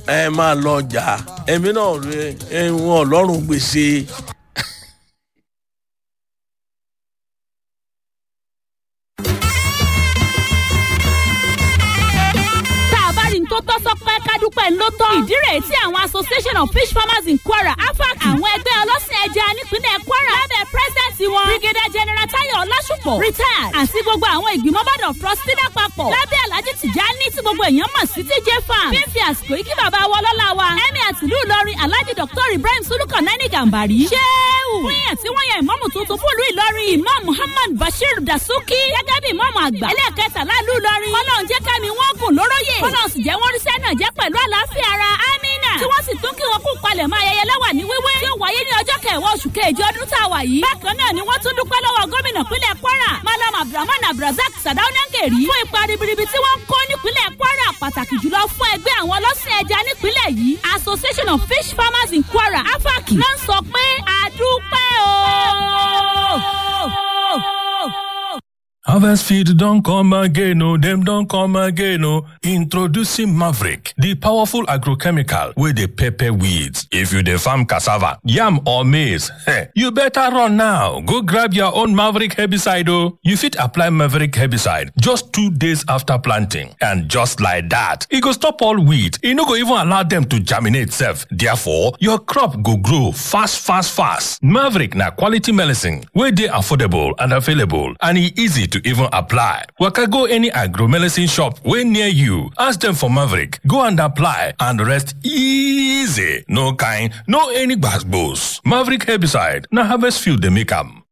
ẹ máa lọ jà èmi náà rè é wọn ọlọ́run gbèsè. tá a bá rí n tó tọ́ sọpẹ́ kádúpẹ́ ló tọ́. ìdí rèé tí àwọn association of fish farmers in kwara afac àwọn ẹgbẹ́ ọlọ́sìn ẹja nípínlẹ̀ kwara lábẹ́ president wọn brigadier general tayo ọlásùpọ̀ retired àti gbogbo àwọn ìgbìmọ̀ board of trustee lápapọ̀ lábẹ́ alhaji tijani tí gbogbo èèyàn mọ̀ sí tj farm fífi àsìkò yìí kí bàbá wa ọlọ́lá wa ẹ̀mí àtìlú ìlọrin alhaji dr ibrahim sulukan nani gambari ṣéwù fún yẹn tí wọ́n yan ìmọ̀mù tuntun fún ìlú ìlọrin imam muhammad bashir dasuki gẹ́gẹ́ bí ìmọ̀mù àgbà ẹlẹ́ẹ̀kẹtàlá ìlú ìlọrin ọlọ́run jẹ́ kámi wọ́n gùn lóróyè ọlọ́run sì jẹ́ wọ́n rí sẹ́nà jẹ́ pẹ̀lú àlàáfíà ara amina tí wọ́n sì tún kí wọn kú palẹ̀ mọ́ ayẹyẹ lẹ́wà ní wíwé tí ó wáyé ní ọjọ́ kẹwàá oṣù kejì ọdún tá a wà yìí. bákan náà ni wọ́n tún dúpẹ́ lọ́wọ́ gómìnà pínlẹ̀ kwara malam abdulrahman abdulrasaq sadaunangeri fún ipa ribiribi tí wọ́n ń kó nípínlẹ̀ kwara pàtàkì jùlọ fún ẹgbẹ́ àwọn ọlọ́sìn ẹja nípínlẹ̀ yìí association of fish farmers in kwara afac ló ń sọ pé àdúpẹ́ o. Harvest Feed don't come again, oh, them don't come again, oh. Introducing Maverick, the powerful agrochemical with the pepper weeds. If you the farm cassava, yam or maize, heh, you better run now. Go grab your own Maverick herbicide, oh. You fit apply Maverick herbicide just two days after planting. And just like that, it go stop all weed. It no go even allow them to germinate self. Therefore, your crop go grow fast, fast, fast. Maverick na quality medicine, where they affordable and available, and e easy to even apply. Waka go any agro medicine shop wey near you. Ask them for Maverick. Go and apply and rest easy. No kind, no any gbas Maverick herbicide. Na harvest field they make am.